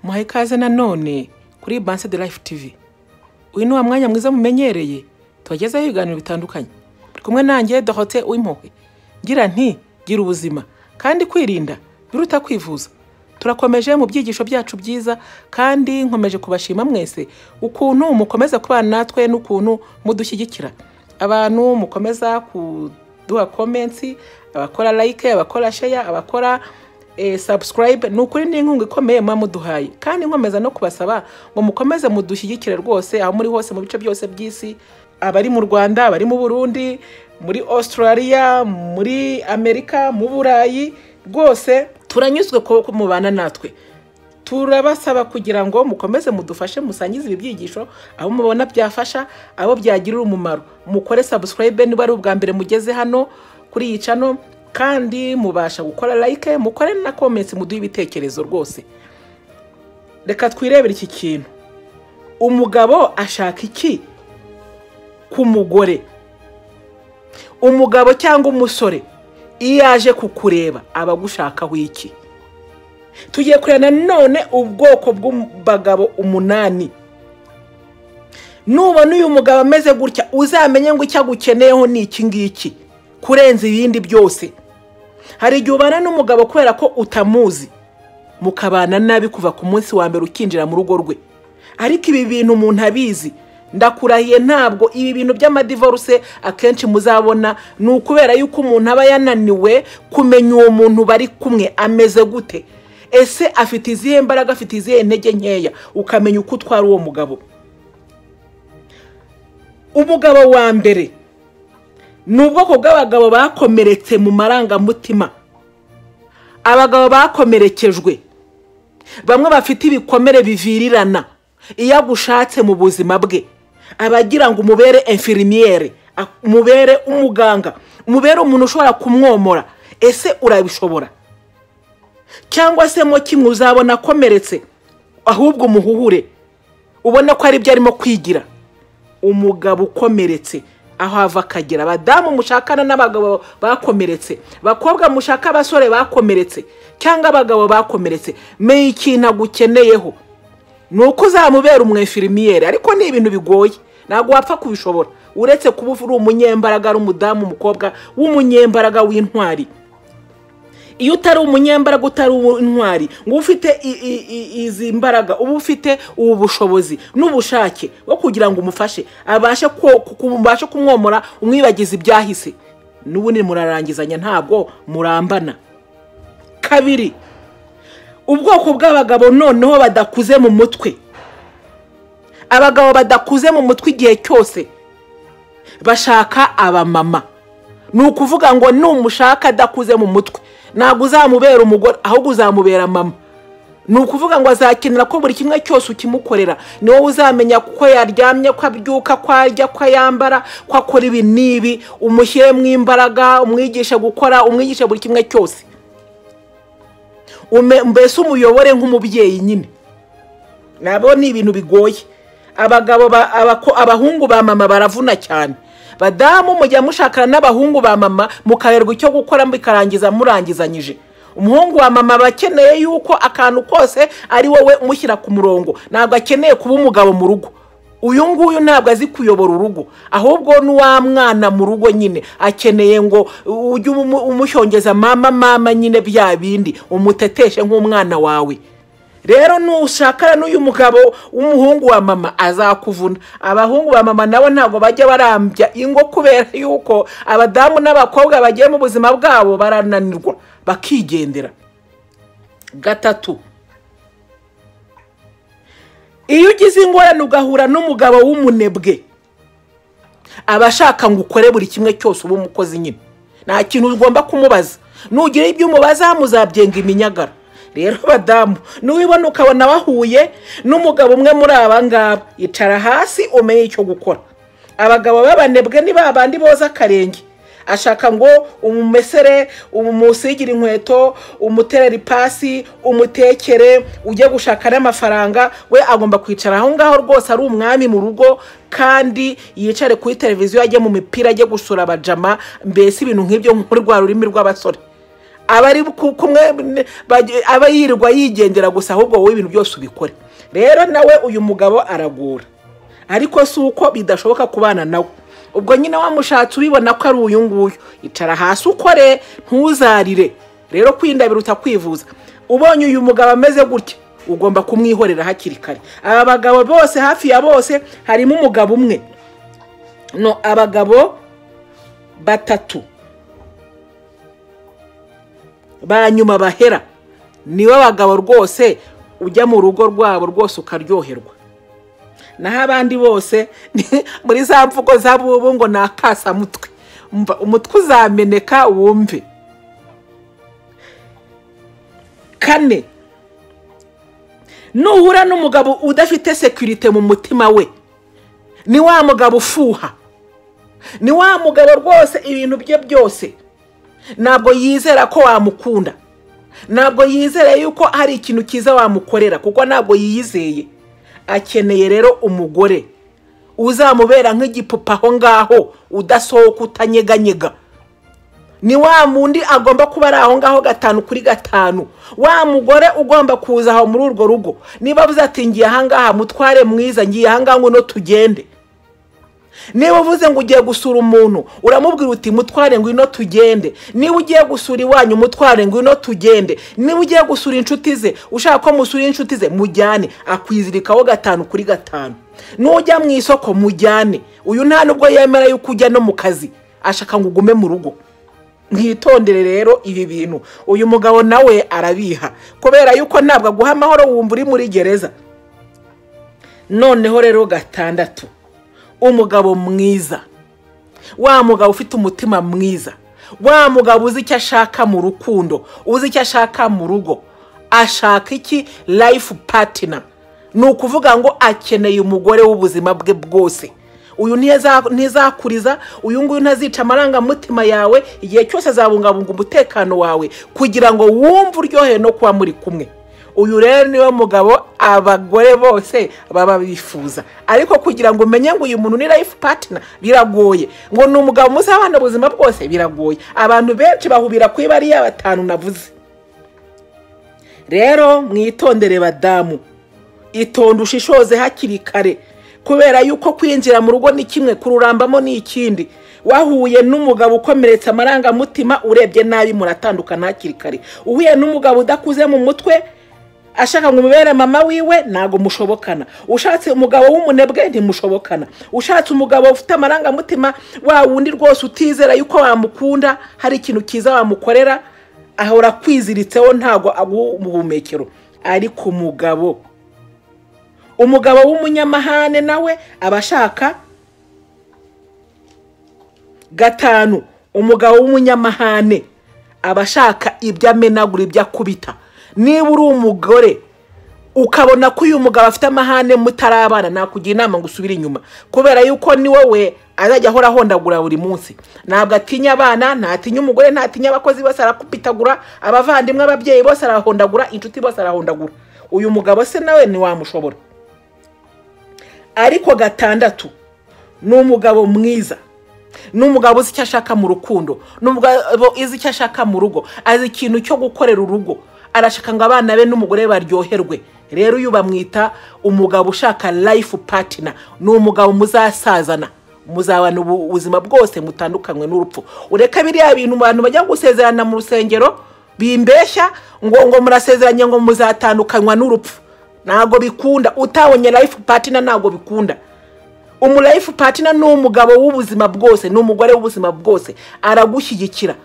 muhaye ikaze nanone kuri banse de life tv uyu ni wa mwanya mwiza mumenyereye tubagezaho ibiganiro bitandukanye buri kumwe nanjye dohote w'impuhwe ngira nti gira ubuzima kandi kwirinda biruta kwivuza turakomeje mu byigisho byacu byiza kandi nkomeje kubashima mwese ukuntu mukomeza kubana natwe n'ukuntu mudushyigikira abantu mukomeza kuduha komensi abakora like abakora sheya abakora sabusikarayibe ni ukuri ni inkunga ikomeye muba muduhaye kandi nkomeza no kubasaba ngo mukomeze mudushyigikire rwose aho muri hose mu bice byose by'isi abari mu rwanda abari mu burundi muri Australia muri amerika mu burayi rwose turanyuzwe kuko mubana natwe turabasaba kugira ngo mukomeze mudufashe musangize ibi byigisho abo mubona byafasha abo byagirira umumaro mukore sabusikarayibe niba ari ubwa mbere mugeze hano kuri iyi cano kandi mubasha gukora like mukore na komensi muduhe ibitekerezo rwose reka twirebere iki kintu umugabo ashaka iki ku mugore umugabo cyangwa umusore iyo yaje kukureba aba agushakaho iki tugiye kureba nanone ubwoko bw'abagabo umunani nubona uyu mugabo ameze gutya uzamenye ngo icyo agukeneyeho ni iki ngiki kurenza ibindi byose hari igihe ubana n'umugabo kubera ko utamuzi mukabana nabi kuva ku munsi wa mbere ukinjira mu rugo rwe ariko ibi bintu umuntu abizi ndakurahiye ntabwo ibi bintu by'amadivoruse akenshi muzabona ni ukubera yuko umuntu aba yananiwe kumenya uwo muntu bari kumwe ameze gute ese afite izihe mbaraga afite izihe intege nkeya ukamenya uko utwara uwo mugabo umugabo wa mbere ni ubwoko bw'abagabo bakomeretse mu marangamutima abagabo bakomerekejwe bamwe bafite ibikomere bivirirana iyo agushatse mu buzima bwe aba agira ngo umubere enfirimiyeri umubere umuganga umubere umuntu ushobora kumwomora ese urabishobora cyangwa se mo kimwe uzabona akomeretse ahubwo umuhuhure ubona ko aribyo arimo kwigira umugabo ukomeretse aho hava akagera abadamu mushakana n'abagabo bakomeretse bakobwa mushaka abasore bakomeretse cyangwa abagabo bakomeretse menya ikintu agukeneyeho ni uko uzamubera umwefirimiyeri ariko ni ibintu bigoye ntabwo wapfa kubishobora uretse kuba uri umunyembaraga ari umudamu umukobwa w'umunyembaraga w'intwari iyo utari umunyembaraga utari intwari ngo uba ufite izi mbaraga uba ufite ubu bushobozi n'ubushake bwo kugira ngo umufashe abashe kumwomora umwibagize ibyahise n'ubundi murarangizanya ntabwo murambana kabiri ubwoko bw'abagabo noneho badakuze mu mutwe abagabo badakuze mu mutwe igihe cyose bashaka abamama ni ukuvuga ngo numushaka adakuze mu mutwe ntabwo uzamubera umugore ahubwo uzamubera mama ni ukuvuga ngo azakenera ko buri kimwe cyose ukimukorera ni wowe uzamenya ko yaryamye ko abyuka ko arya ko yambara ko akora ibi n'ibi umushyiremo imbaraga umwigishe gukora umwigishe buri kimwe cyose mbese umuyobore nk'umubyeyi nyine nabo ni ibintu bigoye abagabo abahungu ba mama baravuna cyane badamu mujya mushakana n'abahungu ba mama mukaberwa icyo gukora bikarangiza murangizanyije umuhungu wa mama aba akeneye yuko akantu kose ari wowe umushyira ku murongo ntabwo akeneye kuba umugabo mu rugo uyu nguyu ntabwo azi kuyobora urugo ahubwo ni wa mwana mu rugo nyine akeneye ngo ujye umushongeza mama mama nyine bya bindi umuteteshe nk'umwana wawe rero nushakana n'uyu mugabo w'umuhungu wa mama azakuvuna abahungu ba mama nabo ntabwo bajya barambya ingo kubera yuko abadamu n'abakobwa bagiye mu buzima bwabo barananirwa bakigendera gatatu iyo ugize ingorane ugahura n'umugabo w'umunebwe aba ashaka ngo ukore buri kimwe cyose uba umukozi nyine nta kintu ugomba kumubaza nugira ibyo umubaza muzabyenga iminyagara rero badamu niwibona ukabona wahuye n'umugabo umwe muri aba ngaba icara hasi umenye icyo gukora abagabo b'abanebwe ni babandi boza akarenge ashaka ngo umumesere umusigire inkweto umuterere ipasi umutekere ujye gushaka n'amafaranga we agomba kwicara aho ngaho rwose ari umwami mu rugo kandi yicare kuri televiziyo ajye mu mipira ajye gusura abajama mbese ibintu nk'ibyo nk'urwa rurimi rw'abasore aba ari kumwe aba yirirwa yigendera gusa ahubwo wowe ibintu byose ubikore rero nawe uyu mugabo aragura ariko si uko bidashoboka kubana nawe ubwo nyine wamushatse ubibona ko ari uyu nguyu icara hasi ukore ntuzarire rero kwinda biruta kwivuza ubonye uyu mugabo ameze gutya ugomba kumwihorera hakiri kare aba bagabo bose hafi ya bose harimo umugabo umwe no abagabo batatu ba nyuma bahera nibo bagabo rwose ujya mu rugo rwabo rwose ukaryoherwa naho abandi bose muri za mvugo z'abubu ngo ni akasamutwe umutwe uzameneka wumve kane nuhura n'umugabo udafite sekirite mu mutima we ni wa mugabo ufuha ni wa mugabo rwose ibintu bye byose ntabwo yizera ko wamukunda ntabwo yizera yuko hari ikintu cyiza wamukorera kuko ntabwo yiyizeye akeneye rero umugore uzamubera nk'igipupa aho ngaho udasohoka utanyeganyega ni wa mundi agomba kuba ari aho ngaho gatanu kuri gatanu wa mugore ugomba kuza aho muri urwo rugo niba avuze ati ngiye ahangaha mutware mwiza ngiye ahangaha ngo no tugende niba uvuze ngo ugiye gusura umuntu uramubwira uti mutware ngwino tugende niba ugiye gusura iwanyu mutware ngwino tugende niba ugiye gusura inshuti ze ushaka ko musura inshuti ze mujyane akwizirikaho gatanu kuri gatanu nujya mu isoko mujyane uyu nta nubwo yemera yuko ujya no mu kazi ashaka ngo ugume mu rugo mwitondere rero ibi bintu uyu mugabo nawe arabiha kubera yuko ntabwo aguha amahoro wumva uri muri gereza noneho rero gatandatu umugabo mwiza wa mugabo ufite umutima mwiza wa mugabo uzi icyo ashaka mu rukundo uzi icyo ashaka mu rugo ashaka iki life partner ni ukuvuga ngo akeneye umugore w'ubuzima bwe bwose uyu ntizakuriza uyu nguyu ntazica amarangamutima yawe igihe cyose azabungabunga umutekano wawe kugira ngo wumve uryohe no kuba muri kumwe uyu rero niwe mugabo abagore bose baba bifuza ariko kugira ngo umenye ngo uyu muntu ni life partner biragoye ngo ni umugabo muzabana ubuzima bwose biragoye abantu benshi bahubira kuri bariya batanu navuze rero mwitondere badamu itonde ushishoze hakiri kare kubera yuko kwinjira mu rugo ni kimwe kururambamo ni ikindi wahuye n'umugabo ukomeretse amarangamutima urebye nabi muratandukana hakiri kare uhuye n'umugabo udakuze mu mutwe ashaka ngo umubere mama wiwe ntabwo mushobokana ushatse umugabo w'umunebwe ntimushobokana ushatse umugabo ufite amarangamutima wa wundi rwose utizera yuko wamukunda hari ikintu cyiza wamukorera ahora akwiziritseho ntabwo aguha ubuhumekero ariko umugabo umugabo w'umunyamahane nawe aba ashaka gatanu umugabo w'umunyamahane aba ashaka ibyo amenagura ibyo akubita niba uri umugore ukabona ko uyu mugabo afite amahane mutarabana nakugira inama ngo usubire inyuma kubera yuko ni wowe azajya ahora ahondagura buri munsi ntabwo atinya abana ntatinya umugore ntatinya abakozi bose arakupitagura abavandimwe ababyeyi bose arahondagura inshuti bose arahondagura uyu mugabo se nawe ntiwamushobora ariko gatandatu ni umugabo mwiza ni umugabo uzi icyo ashaka mu rukundo ni umugabo uzi icyo ashaka mu rugo azi ikintu cyo gukorera urugo arashaka ngo abana be n'umugore baryoherwe rero uyu bamwita umugabo ushaka life partner ni umugabo muzasazana muzabana ubuzima bwose mutandukanywe n'urupfu ureka biriya bintu abantu bajya gusezerana mu rusengero bimbeshya ngo ngo murasezeranye ngo muzatandukanywa n'urupfu ntabwo bikunda utabonye life partner ntabwo bikunda umu life partner ni umugabo w'ubuzima bwose ni umugore w'ubuzima bwose aragushyigikira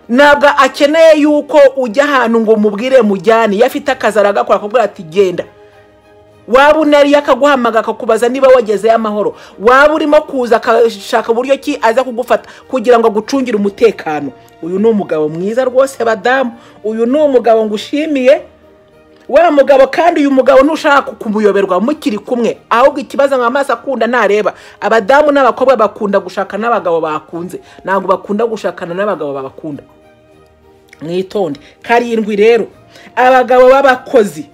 ntabwo akeneye yuko ujya ahantu ngo umubwire mujyane iyo afite akazi aragakora akakubwira ati genda waba unariye akaguhamaga akakubaza niba wagezeyo amahoro waba urimo kuza akashaka uburyo ki aza kugufata kugira ngo agucungire umutekano uyu ni umugabo mwiza rwose badamu uyu ni umugabo ngushimiye wa mugabo kandi uyu mugabo ntushaka kumuyoberwa mukiri kumwe ahubwo ikibazo nka amaso akunda ntareba abadamu n'abakobwa bakunda gushaka n'abagabo bakunze ntabwo bakunda gushakana n'abagabo babakunda mwitonde karindwi rero abagabo b'abakozi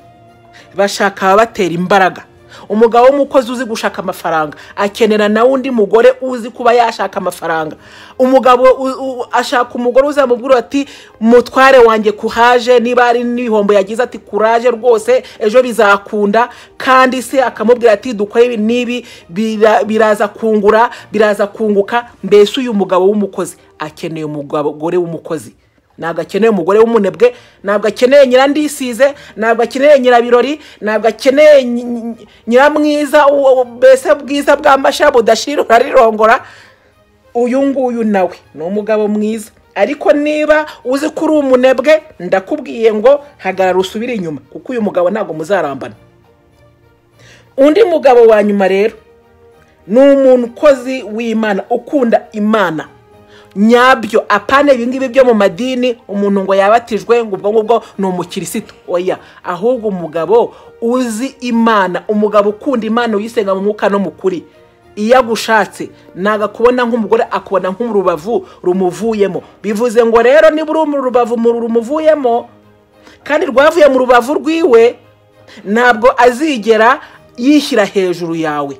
bashaka ababatera imbaraga umugabo w'umukozi uzi gushaka amafaranga akenera na undi mugore uzi kuba yashaka amafaranga umugabo u- u- ashaka umugore uzamubwira ati mutware wanjye kuhaje niba ari n'ibihombo yagize ati kuraje rwose ejo bizakunda kandi se akamubwira ati dukore ibi n'ibi bira- biraza kungura biraza kunguka mbese uyu mugabo w'umukozi akeneye umugabo- umugore w'umukozi ntabwo akeneye umugore w'umunebwe ntabwo akeneye nyirandisize ntabwo akeneye nyirabirori ntabwo akeneye nyi- nyi- nyiramwiza uwo- uwo- mbese bwiza bwambasha budashira uralirongora uyu nguyu nawe ni umugabo mwiza ariko niba uzi ko uri umunebwe ndakubwiye ngo hagarara usubire inyuma kuko uyu mugabo ntabwo muzarambana undi mugabo wa nyuma rero ni umukozi w'imana ukunda imana nyabyo apana ibingibi byo mu madini umuntu ngo yabatijwe ngo ubwo ngubwo ni umukirisitu oya ahubwo umugabo uzi imana umugabo ukunda imana uyisenga mu mwuka no mu kuri iyo agushatse ntabwo akubona nk'umugore akubona nk'urubavu rumuvuyemo bivuze ngo rero niba uri mu rubavu mu rumuvuyemo kandi rwavuye mu rubavu rwiwe ntabwo azigera yishyira hejuru yawe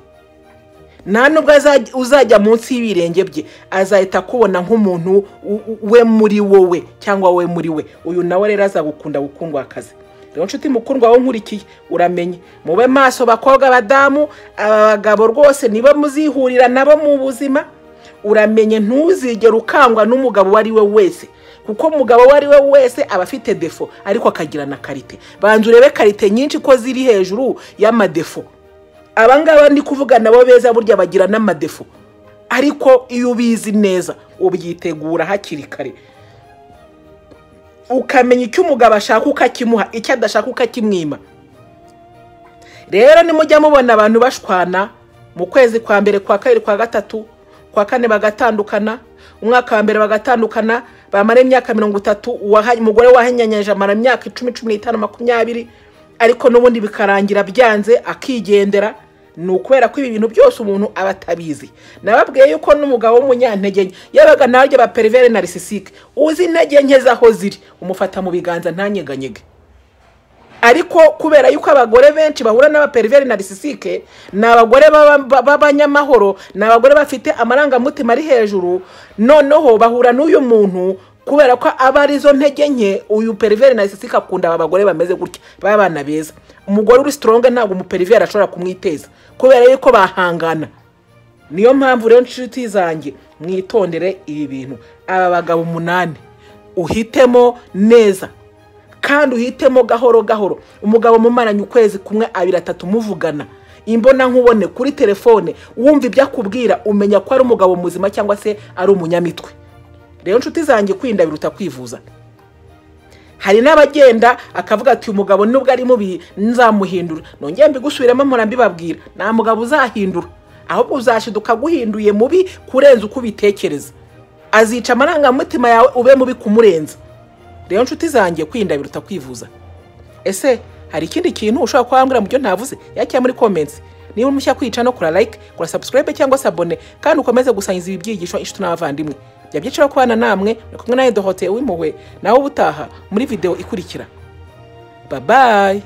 nta nubwo azajya- uzajya munsi y'ibirenge bye azahita akubona nk'umuntu u- u- we muri wowe cyangwa we muri we uyu nawe rero azagukunda gukundwa akazi rero nshuti mukundwa wowe nkurikiye uramenye mube maso bakobwa badamu aba bagabo rwose nibo muzihurira nabo mu buzima uramenye ntuzigere ukangwa n'umugabo uwo ari we wese kuko umugabo uwo ari we wese aba afite defo ariko akagira na karite banza urebe karite nyinshi ko ziri hejuru y'amadefo aba ngaba ndi kuvuga nabo beza burya bagira n'amadefo ariko iyo ubizi neza ubyitegura hakiri kare ukamenya icyo umugabo ashaka ukakimuha icyo adashaka ukakimwima rero nimujya mubona abantu bashwana mu kwezi kwa mbere kwa kabiri kwa gatatu kwa kane bagatandukana umwaka wa mbere bagatandukana bamara imyaka mirongo itatu uwaha- umugore wahenyanyije amara imyaka icumi cumi n'itanu makumyabiri ariko n'ubundi bikarangira byanze akigendera ni ukubera ko ibi bintu byose umuntu aba atabizi nababwiye yuko n'umugabo w'umunyantege nke yabaga nawe arya baperivere na risisike uzi intege nke z'aho ziri umufata mu biganza ntanyeganyege ariko kubera yuko abagore benshi bahura n'abaperiveri narisisike ni abagore baba- ba- b'abanyamahoro ni abagore bafite amarangamutima ari hejuru noneho bahura n'uyu muntu kubera ko aba arizo ntege nke uyu periveri narisisike akunda aba bagore bameze gutya b'abana beza umugore uri sitoronge ntabwo umuperiveri ashobora kumwiteza kubera yuko bahangana niyo mpamvu rero inshuti zanjye mwitondere ibi bintu aba bagabo umunani uhitemo neza kandi uhitemo gahoro gahoro umugabo mumaranye ukwezi kumwe abiri atatu muvugana imbona nkubone kuri telefone wumva ibyo akubwira umenya ko ari umugabo muzima cyangwa se ari umunyamitwe rero inshuti zanjye kwirinda biruta kwivuza hari n'abagenda akavuga ati umugabo nubwo ari mubi nzamuhindura nongeye mbigusubiremo mpora mbibabwira nta mugabo uzahindura ahubwo uzashiduka aguhinduye mubi kurenza uko ubitekereza azica amarangamutima yawe ube mubi kumurenza rero nshuti zanjye kwirinda biruta kwivuza ese hari ikindi kintu ushobora kuba wambwira mu byo ntavuze yakira muri comments niba umushya kwica no kura like kura subscribe cyangwa se abone kandi ukomeze gusangiza ibi byigisho inshuti n'abavandimwe jya byiciro kubana namwe ni kumwe na edohote w'impuhwe nawe ubutaha muri video ikurikira babayi